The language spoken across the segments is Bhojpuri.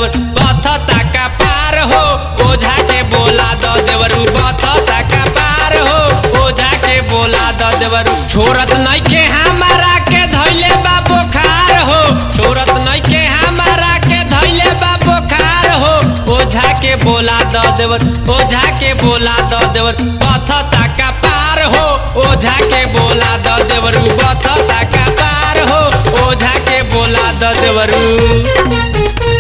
देवर बथता का पार हो ओझा के बोला द देवर बथता का पार हो ओझा के बोला द देवर छोरत नइखे हमारा के धइले बा बुखार हो छोरत नइखे हमारा के धइले बा बुखार हो ओझा के बोला द देवर ओझा के बोला द देवर बथता का पार हो ओझा के बोला द देवर बथता का पार हो ओझा के बोला द देवरू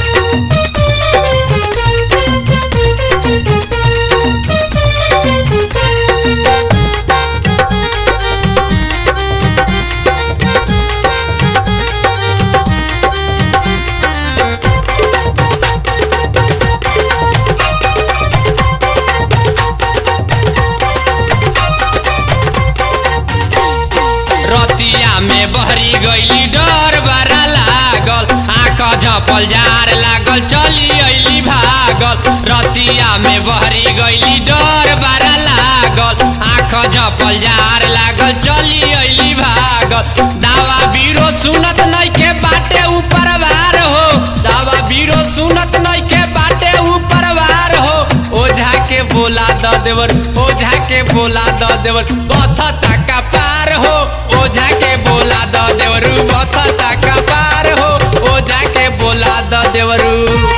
रतिया में बहरी गईली डर बड़ा लागल आँख झपल जार लागल चली अइली भागल रतिया में बहरी गईली डर बड़ा लागल आँख झपल जार लागल चली अइली भागल दावा बीरो सुनत नइखे बाटे ऊपर वार हो दावा बीरो सुनत नइखे बाटे ऊपर वार हो ओझा के बोला द देवर ओझा के बोला द देवर बथता का पार हो ओझा के बोला द देवरू बथता का पार हो ओझा के बोला द देवरू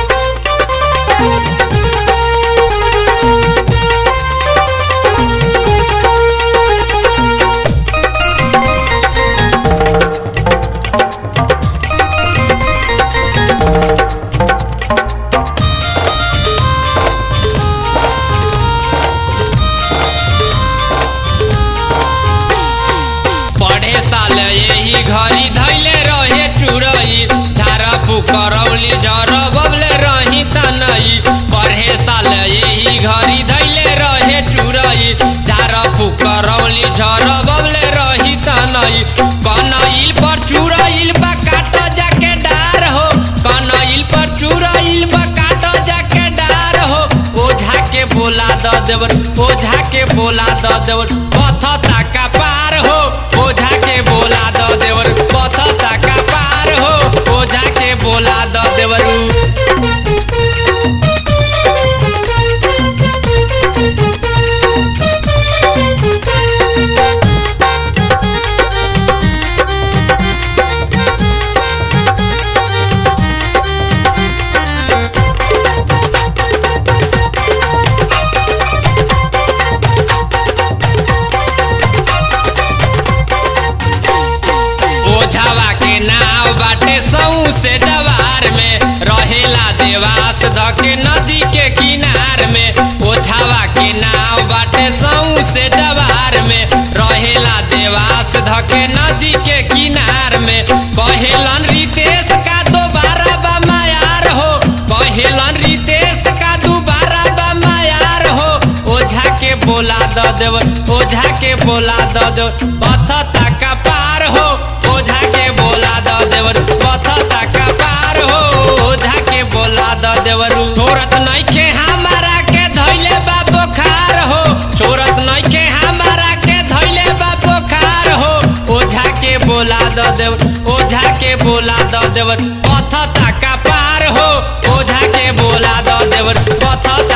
पढ़े साल यही घड़ी धैले रहे चुरई झारा फुकरौली झर बबले रही तनई पढ़े साल यही घड़ी धैले रहे चुरई झारा फुकरौली झर बबले रही तनई कनइल पर चुरइल बा काट जाके डार हो कनइल पर चुरइल बा काट जाके डार हो ओझा के बोला द देवर ओझा के बोला द देवर पथता का पार हो ओझा के बोला द देवर पथता का पार हो ओझा के बोला द देवरू ओझावा के नाव बाटे सऊ से जवार में रहेला देवास धके नदी के किनार में ओझावा के नाव बाटे सऊ से जवार में रहेला देवास धके नदी के किनार में कहेलन रितेश का दोबारा बा मायार हो कहेलन रितेश का दोबारा बा मायार हो ओझा के बोला द देवर ओझा के बोला द देवर बथता का पार हो ओझा के बोला द देवर बथता का पार हो ओझा के बोला द देवर छोरत नइखे हमारा के धइले बा बुखार हो छोरत नइखे हमारा के धइले बा बुखार हो ओझा के बोला द देवर ओझा के बोला द देवर बथता का पार हो ओझा के बोला द देवर बथता